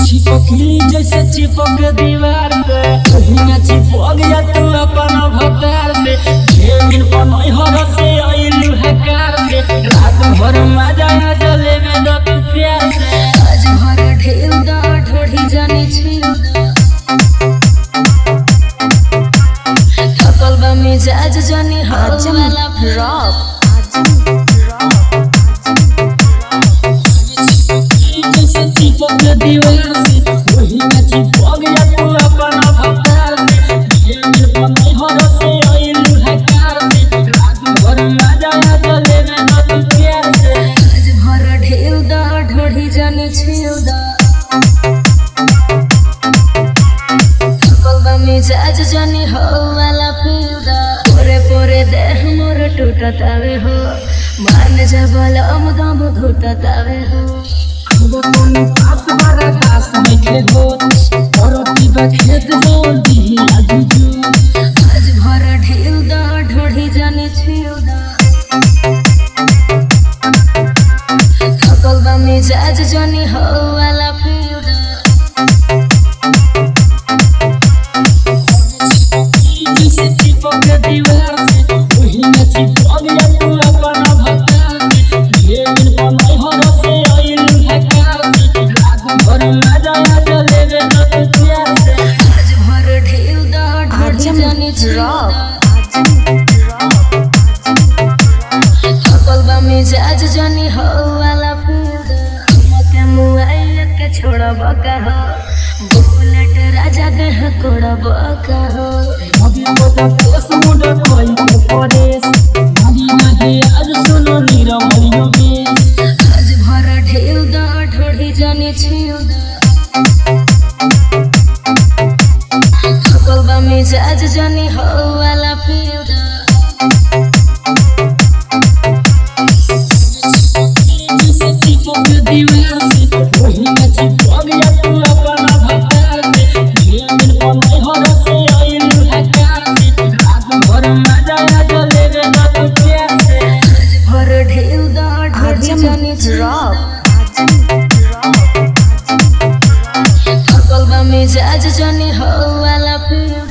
चिपकली जैसे चिपक दीवार पे कहीं चिपक गया तू अपन भतार से जेमिन पनई हर से आइलू है कार से रात भर मजा आ जले में दो तू प्यार से आज भर ढेउ दा ढोढ़ी जानी छिउ थकल बा मिजाज जानी हो वाला फ्रॉक जैसे चिपक दीवार से वही में चिपक गया तू अपन भतार से जेमिन पनई हर से आइलू है कार से रात भर मजा आ जले में दो तू प्यार से आज भर ढेउ दा ढोढ़ी जानी छिउ दा थकल बा मिजाज जानी हो वाला फिउ दा पोरे पोरे देह मोर टूटत आवे हो मान जा बलम दम घुटत आवे हो अब कोनी पास बड़ा दास नइखे होत औरती बा खेत बोल दी आजुजू आज भर ढेउ दा ढोढ़ी जानी छिउ दा थकल बा मिजाज जानी हो वाला फिउ दा जैसे चिपक दीवार से वही में चिपक गया तू अपन भतार से जेमिन पनई हर से आइलू है कार से रात भर मजा आ जले रे नत प्यार से आज भर ढेउ दा ढोढ़ी जानी छिउ दा थकल बा मिजाज जानी हो वाला फिउ दा मके मुआइल के छोड़ब का हो बुलेट राजा देह कोड़ब का हो अभी मोटा केस मुंडा कोई के परेश मारी नाही आज सुनो नीरवलियो बेस आज भर ढेउ दा ढोढ़ी जानी छिउ दा थकल बा मिजाज जानी हो वाला फिउ दा जैसे चिपक दीवार से वही में चिपक गया तू अपन भतार से जेमिन पनई हर से आइलू है कार से रात भर मजा आ जले रे नत प्यार से आज भर ढेउ दा ढोढ़ी जानी छिउ थकल बा मिजाज जानी हो वाला फिउ